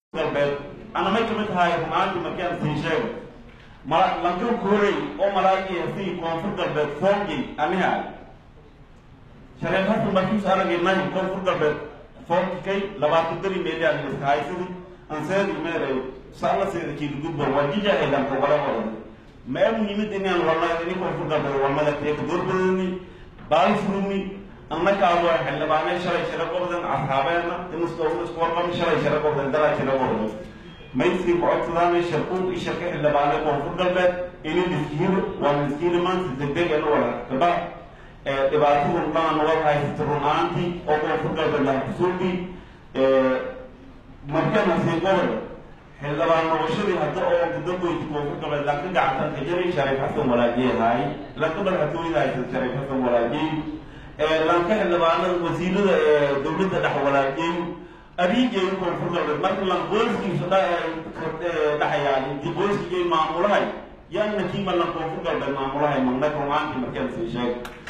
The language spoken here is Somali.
galbeed ana may kamid tahay rumaantii markaan sii sheego ma lankan koorey oo malaagii sii koonfur galbeed foongay aniha shareef hasan markiis aragnay koonfur galbeed foongkay labaatan dari meelaan iskahaysadi anseedi meeray saalaseeda kiilugudba waa jijahaydanka wala wadan mee muhiimada inaan walna ini koonfur galbeed walmada teeka doorbadani baalisrumi annakaado xildhibaanay shalay shira qobdan asxaabeena iniskuwarqam shalay shira qobdan dalaa shira qobdan mayskii kocodsadaan sharquuq iyo sharka xildhibaanay koonfur galbeed ini miskiino waa miskiino maanta degdeg ena wala gaba dhibaatadu dhan wad haysata run-aantii oo koonfur galbeed laha kusuuqii markana sii qobol xildhibaan noqoshadii hadda oo gudagoyti koonfur galbeed lanka gacantan ka jaray shariif xasan walaajiyahaay lanka madaxtooyada haysata shariif xasan walaajiy lanka xildhibaanada wasiirada dowladda dhex walaajey abiigeyn koonfur galbeed marka lan qoyskiisa dhaxayaan intii qoyskigay maamulahay yaana kiiba lan koonfur galbeed maamulahay magna rumaantii markaan sii sheeg